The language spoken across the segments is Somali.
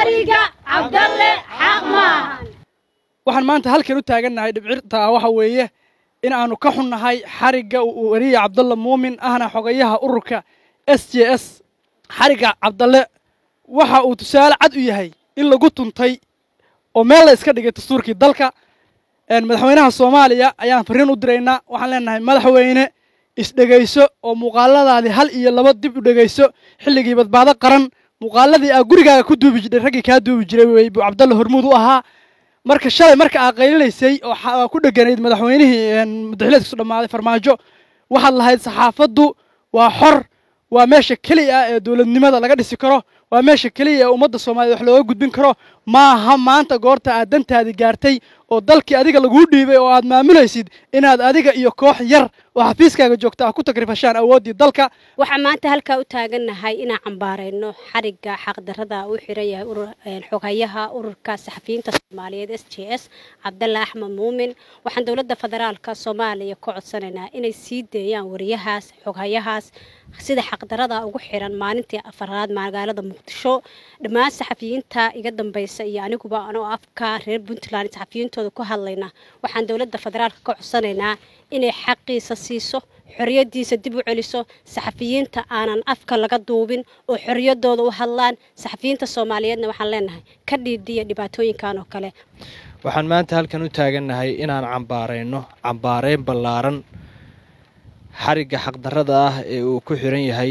xariga cabdalle xaq maahan waxaan maanta halkan u taagannahay dhibcirta waxa weeye in aanu ka xunnahay xarigga weriye cabdalle muumin ahna xogayaha ururka s j s xarigga cabdalle waxa uu tusaale cad u yahay in lagu tuntay oo meel la iska dhigay dastuurkii dalka madaxweynaha soomaaliya ayaan fariin u diraynaa waxaan leenahay madaxweyne isdhegayso oo muuqaaladaadii hal iyo laba dib u dhegayso xilligii badbaado qaran muuqaaladii aa gurigaaga ku duubi jiray raggii kaa duubi jiray wey buu cabdalle hormuud u ahaa marka shalay marka aa qaylinaysay oo ku dheganayd madaxweynihii madaxileedkiisu dhammaaday farmaajo waxaad lahayd saxaafaddu waa xor waa meesha keliya ah ee dowladnimada laga dhisi karo waa meesha keliya ee ummadda soomaaliyed wax looga gudbin karo maaha maanta goorta aad dantaadii gaartay oo dalkii adiga laguu dhiibay oo aad maamulaysid inaad adiga iyo koox yar oo xafiiskaaga joogta ah ku tagrifashaan awooddii dalka waxaan maanta halkaa u taagannahay inaan cambaarayno xarigga xaqdarrada u xiran yahay xoghayaha ururka saxafiyiinta soomaaliyeed s j s cabdalle axmed muumin waxaan dowladda federaalka soomaaliya ka codsanaynaa inay sii deeyaan wariyahaas xoghayahaas sida xaqdarrada ugu xiran maalintii afaraad magaalada muqdisho dhammaan saxafiyiinta iga dambaysa iyo aniguba anoo afka reer puntland saxafiyiintooda ku hadlayna waxaan dowladda federaalka ka codsanaynaa inay xaqiisa siiso xoriyadiisa dib u celiso saxafiyiinta aanan afka laga duubin oo xoriyadooda u hadlaan saxafiyiinta soomaaliyeedna waxaan leenahay ka dhiidhiya dhibaatooyinkan oo kale waxaan maanta halkan u taagannahay inaan cambaarayno cambaareyn ballaaran xarigga xaqdarrada ah ee uu ku xiran yahay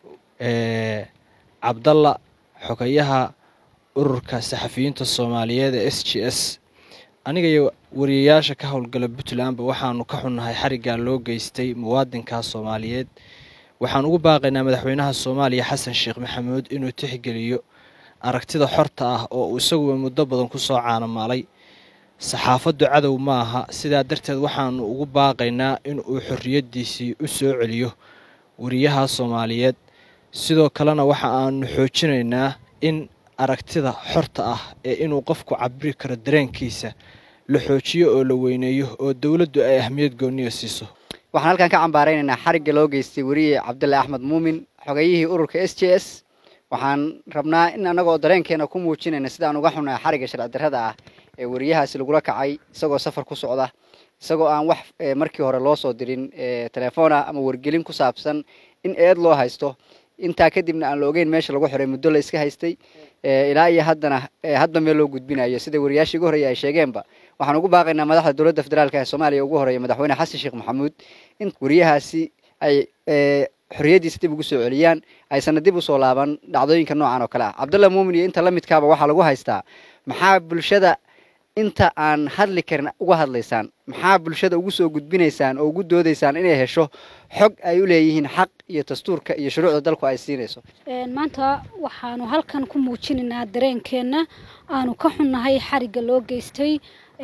cabdalla xogayaha ururka saxafiyiinta soomaaliyeed ee s j s aniga iyo wariyayaasha ka howlgala puntlandba waxaanu ka xunnahay xariggaa loo geystay muwaadinkaa soomaaliyeed waxaan ugu baaqaynaa madaxweynaha soomaaliya xasan sheekh maxamuud inuu tixgeliyo aragtida xorta ah oo uu isaguba muddo badan ku soo caanamaalay saxaafaddu cadow ma aha sidaa darteed waxaanu ugu baaqaynaa in uu xorriyaddiisii u soo celiyo wariyaha soomaaliyeed sidoo kalena waxa aanu xoojinaynaa in aragtida xorta ah ee inuu qofku cabiri karo dareenkiisa la xoojiyo oo la weyneeyo oo dowladdu ay ahmiyad gooniya siiso waxaan halkan ka cambaaraynaynaa xarigga loo geystay weriye cabdulle axmed muumin xogayihii ururka s j s waxaan rabnaa in annagoo dareenkeena ku muujinayna sidaan uga xunnahay xarigga sharci darrada ah ee weriyahaasi lagula kacay isagoo safar ku socda isagoo aan wax markii hore loo soo dirin telefoona ama wargelin ku saabsan in eed loo haysto intaa kadibna aan la ogeyn meesha lagu xiray muddo la iska haystay ilaa iyo haddana hadba meel loo gudbinayo sida wariyaashii ugu horreeya ay sheegeenba waxaan ugu baaqaynaa madaxda dowladda federaalka ee soomaaliya ugu horreeya madaxweyne xasan sheekh maxamuud in wariyahaasi ay xorriyaddiisa dib ugu soo celiyaan aysanna dib usoo laaban dhacdooyinka noocan oo kale ah cabdulla muumin iyo inta la midkaaba waxaa lagu haystaa maxaa bulshada inta aan hadli karin uga hadlaysaan maxaa bulshada ugu soo gudbinaysaan oo ugu doodaysaan inay hesho xog ay u leeyihiin xaq iyo dastuurka iyo shuruucda dalku ay siinayso maanta waxaanu halkan ku muujinaynaa dareenkeenna aanu ka xunnahay xarigga loo geystay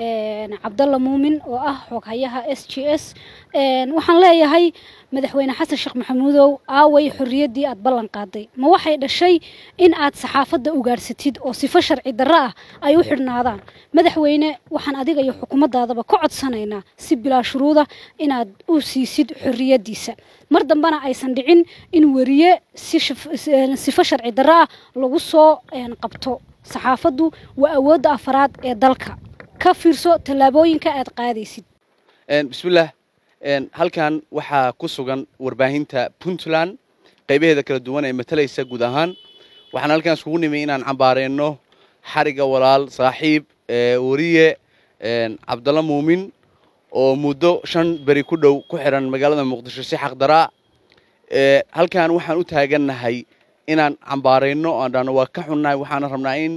cabdalla muumin oo ah xoghayaha s j s waxaan leeyahay madaxweyne xasan sheekh maxamuudow aaway xorriyaddii aad ballan qaaday ma waxay dhashay in aad saxaafadda ugaadhsatid oo sifo sharci darro ah ay u xidhnaadaan madaxweyne waxaan adiga iyo xukuumaddaadaba ka codsanaynaa si bilaa shuruuda inaad u siisid xorriyaddiisa mar dambena aysan dhicin in weriye sifo sharci darro ah lagu soo qabto saxaafaddu waa awoodda afaraad ee dalka ka fiirso tallaabooyinka aad qaadaysid bismillaah halkan waxaa ku sugan warbaahinta puntland qaybaheeda kala duwan ee matalaysa guud ahaan waxaan halkan iskugu nimi inaan cambaareyno xarigga walaal saaxiib weriye cabdalla muumin oo muddo shan beri ku dhow ku xiran magaalada muqdisho si xaqdaraa halkan waxaan u taagannahay inaan cambaarayno aan dhahno waa ka xunnahay waxaana rabnaa in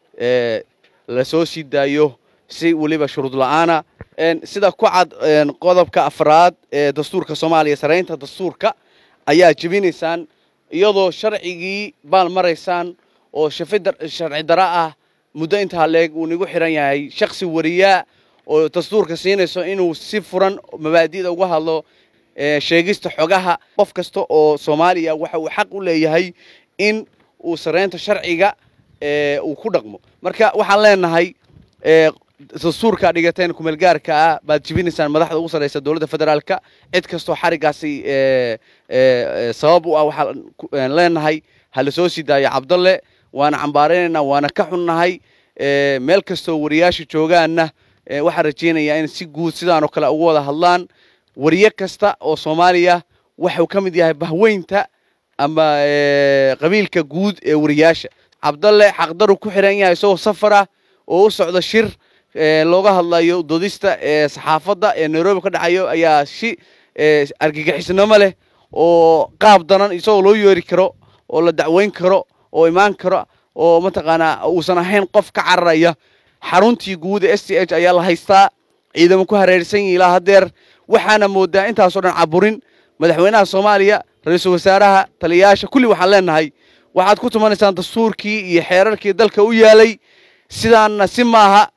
la soo sii daayo si weliba shuruud la-aana sida ku cad qodobka afraad ee dastuurka soomaaliya saraynta dastuurka ayaa jebinaysaan iyadoo sharcigii baal maraysaan oo sharci dara ah muddo intaa leeg uu nigu xiran yahay shaksi wariyaa oo dastuurka siinayso inuu si furan mabaadi'da uga hadlo sheegista xogaha qof kasta oo soomaaliya waxa uu xaq u leeyahay in uu saraynta sharciga uu ku dhaqmo marka waxaan leenahay dastuurka dhigateen kumeelgaarka ah baad jibinaysaan madaxda ugu sarreysa dowladda federaalka cid kastoo xariggaasi sabab u ah waxaan leenahay ha la soo sii daayo cabdalle waana cambaaraynaynaa waana ka xunnahay meel kastoo wariyaasha joogaanna waxaan rajaynayaa in si guud sidaanoo kale uga wada hadlaan wariye kasta oo soomaaliya waxuu ka mid yahay bahweynta ama qabiilka guud ee wariyaasha cabdalle xaqdaru ku xiran yahay isagoo safara oo u socda shir looga hadlayo dodista ee saxaafadda ee nairobi ka dhacayo ayaa si argagixisnimo leh oo qaab daran isagoo loo yeeri karo oo la dacweyn karo oo imaan karo oo mataqaanaa uusan ahayn qof ka cararaya xaruntii guud ee s t h ayaa la haystaa ciidamo ku hareersan yihi ilaa haddeer waxaana moodaa intaasoo dhan caburin madaxweynaha soomaaliya ra-iisul wasaaraha taliyayaasha kulli waxaan leenahay waxaad ku tumanaysaan dastuurkii iyo xeerarkii dalka u yaalay sidaanna si maaha